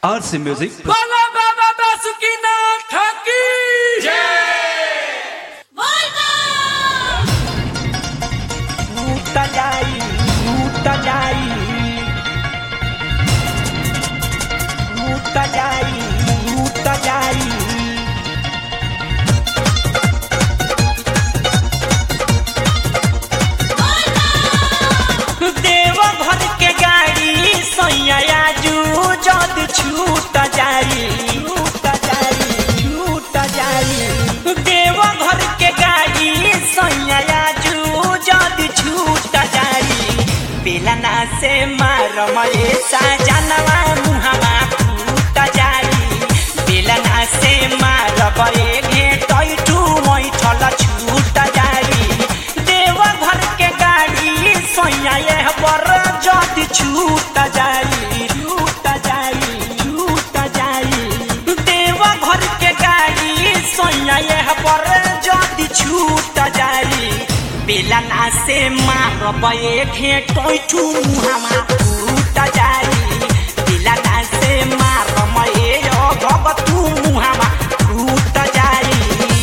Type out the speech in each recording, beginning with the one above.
RC Music. बोलो बाबा बासुकीनाथ ठाकी टूट जाई टूट जाई टूट जाई टूट जाई देव घर के गाड़ी सैया जू जद छूट जाई छूट जाई छूट जाई देव घर के गाड़ी सैया जू जद छूट जाई बेलना से मार मये साजनवा मुहवा फूट जाई बेलना से मार बये घेटै टू मै छल छूट जाई देव घर के गाड़ी सैया यह पर जद छूट जाई छूट जाई छूट जाई देव घर के गाड़ी सैया यह पर जद छूट जाई बेलना से मार बये घेटै टू मुहामा फूट जाई बेलना से मार मये भग तू मुहामा फूट जाई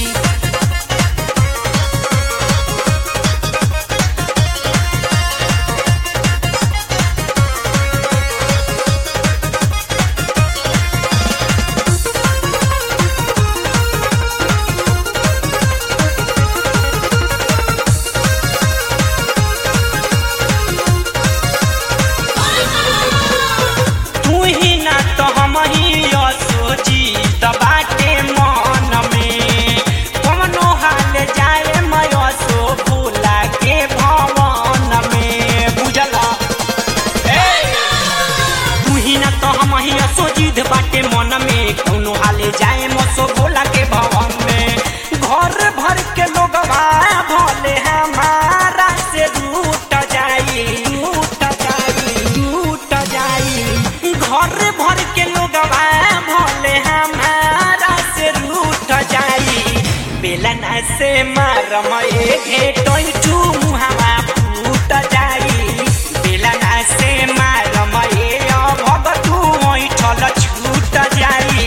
तू ही ना तो हम ही सोची बाटे मन में कवनो हाल जाए मयो सो भूला के भवन में बुझला तू ही ना तो हम ही सोची बाटे मन में कवनो हाल जाए मसो भूला के भवन में घर भर के लोग भले हमारा से रूट जाई रूट जाई रूट जाई घर भर के लोग भले हमारा से रूट जाई बेलना से मार मये घेटै टू मुहावा फूट जाई बेलना से मार मये भग तू ऐठल छूट जाई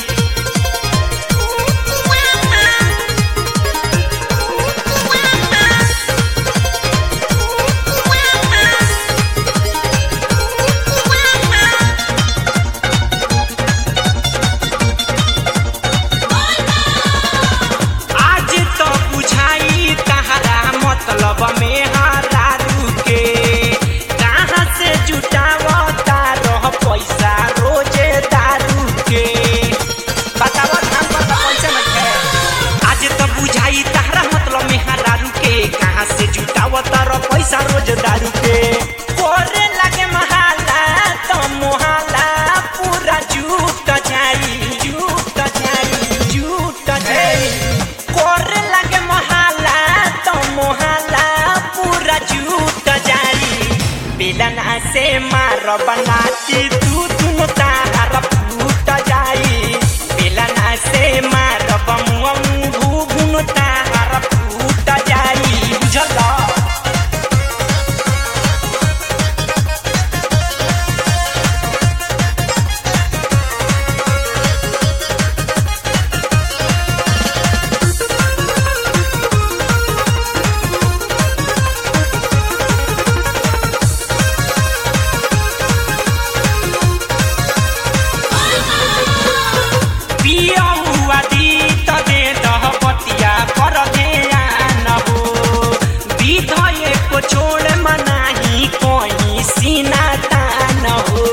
आज तो बुझाई तहरा मतलब में हारा रुके कहाँ से जुटावता रह पैसा रोजे दारू के बतावा धाम पर तो पैसा नहीं है आज तो बुझाई तहरा मतलब में हारा रुके कहाँ से जुटावता रह पैसा रोज दारू के कोरे लगे महाला तो मोहाला पूरा झूठ जाई झूठ जाई झूठ जाई कोरे लगे मोहाला तो मोहाला पूरा झूठ जाई बेलना से मार बनाती तू तुम तार फूट जाई बेलना से मार बमुआ घुघुन तार फूट जाई बुझला पिया हुआ दी तबे दह पतिया कर ध्यान हो विधय को छोड़ मनाही कोई सीना तान हो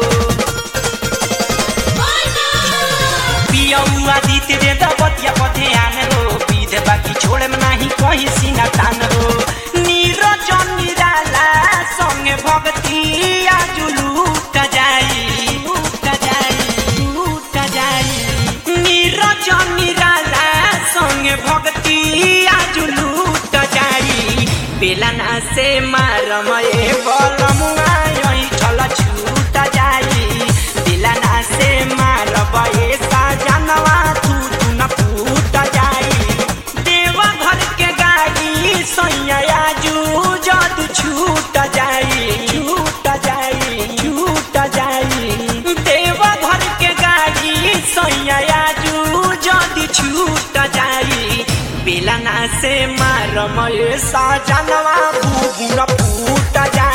पिया हुआ दी तेरे दह पतिया पर ध्यान हो विध बाकी छोड़ मनाही कोई सीना तान हो नीरजन निराला संगे भक्ति आजु लूट जाई लूट जाई लूट जाई नीरजन निराला संगे भक्ति आजु लूट जाई बेलना से मारमये बलमुआ यही छल छूट जाई बेलना से मारबये साजनवा तू तू न फूट जाई देवा घर के गाड़ी सैया जू जद छूट जाई छूट जाई छूट जाई देवा घर के गाड़ी बेलना से मारम ये सजनवा बुबुन फूट जाई